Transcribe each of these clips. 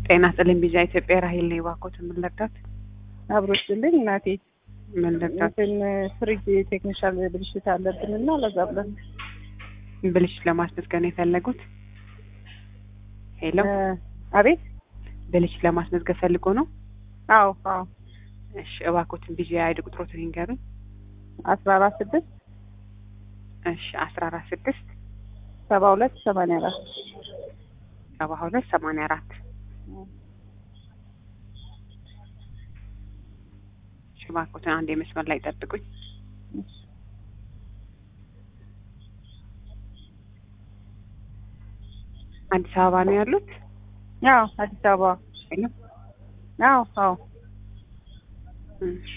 ጤና ይስጥልኝ ቢዛ ኢትዮጵያ ራሄል ነኝ። እባክዎት ምን ልርዳት? አብሮችልኝ እናቴ ምን ልርዳት? እንትን ፍሪጅ ቴክኒሻል ብልሽት አለብን እና ለዛ ብለን ብልሽት ለማስመዝገብ ነው የፈለጉት? ሄሎ እ አቤት ብልሽት ለማስመዝገብ ፈልጎ ነው? አዎ አዎ እሺ እባክዎትን ቢዛ አይዲ ቁጥሮትን ይንገሩኝ። አስራ አራት ስድስት እሺ አስራ አራት ስድስት ሰባ ሁለት ሰማንያ አራት ሰባ ሁለት ሰማንያ አራት እሺ እባክዎትን አንድ የመስመር ላይ ጠብቁኝ። አዲስ አበባ ነው ያሉት? አዎ አዲስ አበባ ሄሎ አዎ አዎ እሺ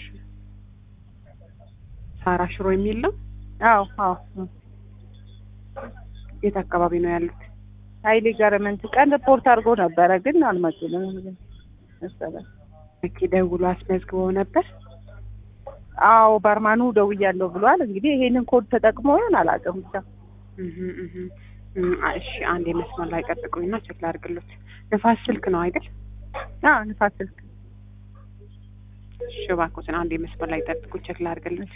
ሳራ ሽሮ የሚል ነው? አዎ አዎ የት አካባቢ ነው ያሉት? ሀይሌ ጋርመንት ቀን ሪፖርት አድርጎ ነበረ ግን አልመጡልም መሰለኝ። ኦኬ ደውሎ አስመዝግበው ነበር? አዎ ባርማኑ ደውያለሁ ብሏል። እንግዲህ ይሄንን ኮድ ተጠቅሞ ይሆን አላውቅም ብቻ እህ እህ እም፣ እሺ አንድ የመስመር ላይ ጠብቁኝና ቼክ ላድርግሎት። ንፋስ ስልክ ነው አይደል? አዎ ንፋስ ስልክ እሺ እባክዎትን አንድ የመስመር ላይ ጠብቁ ቼክ ላድርግሎት።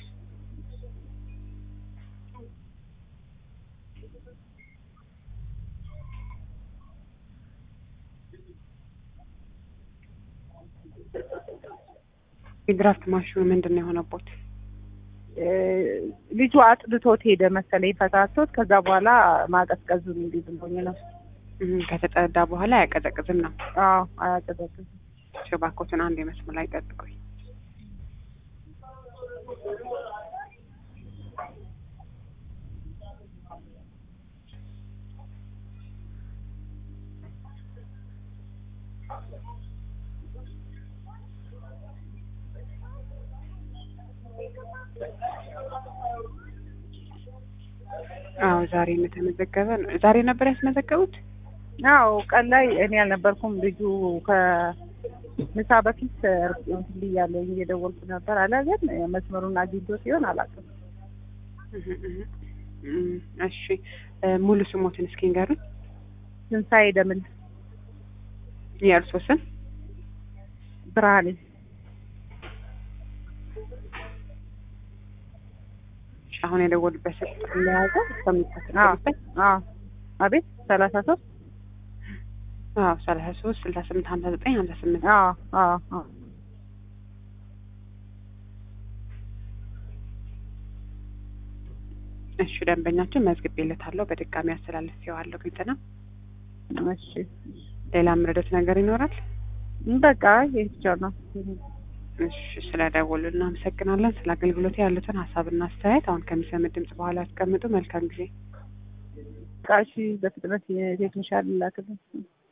የድራፍት ማሽኑ ምንድን ነው የሆነቦት? እ ልጁ አጥድቶት ሄደ መሰለኝ ፈታቶት። ከዛ በኋላ ማቀዝቀዙን እንዲህ ብሎኝ ነው። እህ ከተጠዳ በኋላ አያቀዘቅዝም ነው። አዎ አያቀዘቅዝም። እሺ እባክዎትን አንድ የመስመር ላይ ጠብቁኝ። አዎ ዛሬ እንደተመዘገበ ነው። ዛሬ ነበር ያስመዘገቡት? አዎ ቀን ላይ እኔ አልነበርኩም። ልጁ ከምሳ በፊት እንትን ብያለሁ እየደወልኩ ነበር አለ። ግን መስመሩን አግኝቶ ሲሆን አላውቅም። እህ እህ እም፣ እሺ እ ሙሉ ስሞትን እስኪ ንገሩኝ። ትንሣኤ ደምን የእርሶ ስም? ብርሃኔ እሺ አሁን የደወሉበት ስልክ ቁጥር እንደያዘ እስከሚከተሉበት አዎ አቤት ሰላሳ ሶስት አዎ ሰላሳ ሶስት ስልሳ ስምንት ሀምሳ ዘጠኝ ሀምሳ ስምንት አዎ አዎ አዎ እሺ ደንበኛችን መዝግቤለታለሁ። በድጋሚ አስተላልፌዋለሁ። ግልጽ ነው። እሺ ሌላ ምረዶት ነገር ይኖራል? በቃ ይሄ ብቻ ነው። እሺ ስለ ደወሉ እናመሰግናለን። ስለ አገልግሎት ያሉትን ሀሳብና አስተያየት አሁን ከሚሰሙት ድምጽ በኋላ ያስቀምጡ። መልካም ጊዜ። በቃ እሺ በፍጥነት የቴክኒሻል ላክልን።